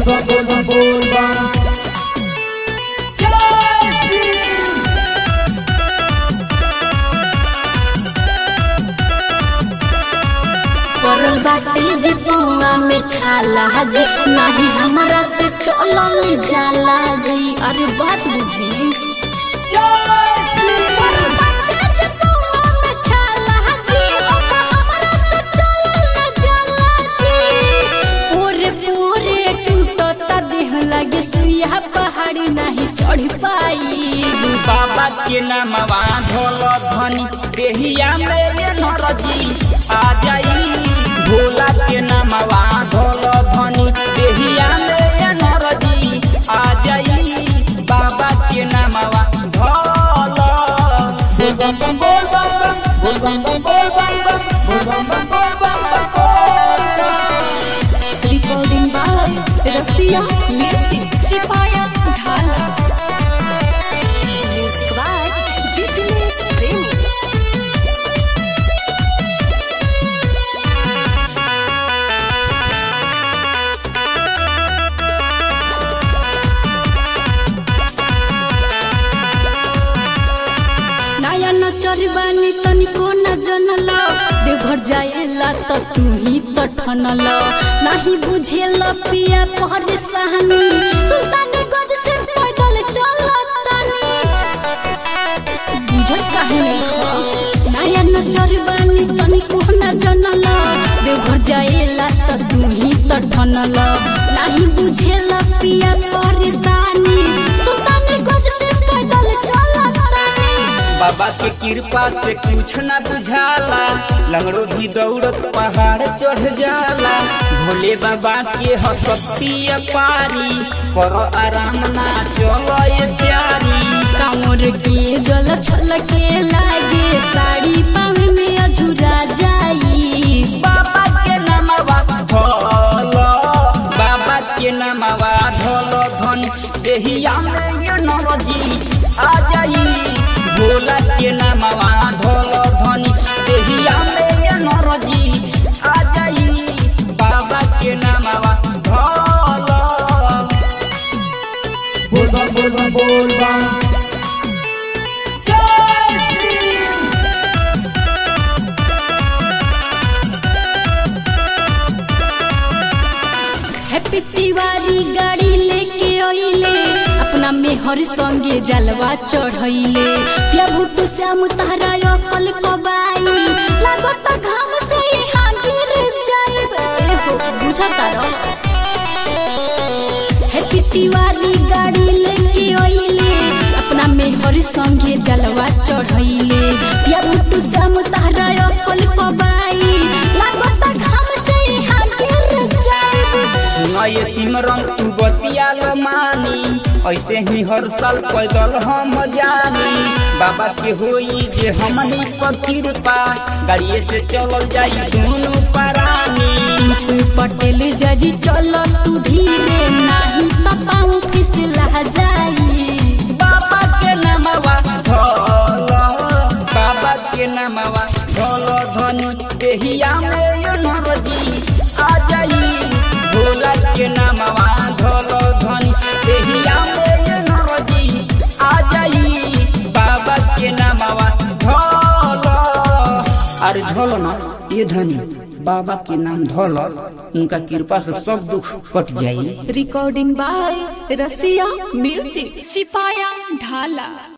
bam bol bam bol bam परल बाटे जे पौआ में छाला जी नहीं हमरा से चलल जाला जी अरे बात बुझी परल बाटे जे पौआ में छाला जी, ओपा हमरा से चलल जाला जी। पूरे पूरे टूटता देह लगे सुइया पहाड़ी नहीं चढ़ पाई बाबा के नामवा ढोल धनी देहिया में ये नरजी आ जाई भोला के नामवा ढोल धनी देहिया में ये नरजी आ जाई बाबा के नामवा ढोल bol bam bam bol bam bam bol bam bam bol bam bam bol bam bam bol bam bam bol bam recording by Rasiya music सिपाया ढाला म्यूजिक बाय बिजनेस प्रेमी नया न चरबानी तनिको न जनल देवघर जाएला त तू ही त ठनल नाही बुझेल पिया परेशानी सुल्तानी गज से पैदल चलतानी बुझत काहे नहीं खा नया न चरबानी तनिको न जनल देवघर जाएला त तू ही त ठनल नाही बुझेल पिया परेशानी सुल्तानी गज से पैदल चलतानी बाबा के कृपा से कुछ न बुझाला लंगड़ो भी दौड़त पहाड़ चढ़ जाला भोले बाबा के हसती पारी करो आराम ना चलो ये प्यारी कांवर के जल छलके लागे साड़ी पावे में अझुरा जाई बाबा के नामवा ढोल बाबा के नामवा ढोल धन देहिया में ये नरजी आ जाई भोला के नामवा ढोल धन देहिया में ये नरजी आ जाई बाबा के नामवा ढोल bol bam bol bam bol bam जय श्री हैप्पी तिवारी गाड़ी लेके आइले अपना मेहर संगे जलवा चढ़ैले पिया भुट्टू श्याम तारा अकल कबाई लागत घाम से यहाँ गिर जाइबे हो बुझता रह हैप्पी तिवारी गाड़ी लेके आइले अपना मेहर संगे जलवा चढ़ैले पिया भुट्टू श्याम तारा अकल कबाई लागत घाम से यहाँ गिर जाइबे सुनये सिमरन तू बतिया लो मानी ऐसे ही हर साल पैदल हम जानी बाबा के होई जे हमनी पर कृपा गाड़िए से चलल जाई दोनों परानी तुस पटेल जजी चल तू धीरे नाही त पाऊ फिसला जाई बाबा के नामवा ढोल बाबा के नामवा ढोल धनु देहिया में यो नरजी आ जाई भोला के नामवा ढोल धनु देहिया में यो नरजी आ जाई बाबा के नामवा ढोल अरे ढोल ना ये धनी बाबा के नाम ढोल उनका कृपा से सब दुख कट जाई रिकॉर्डिंग बाय रसिया म्यूजिक सिपाया ढाला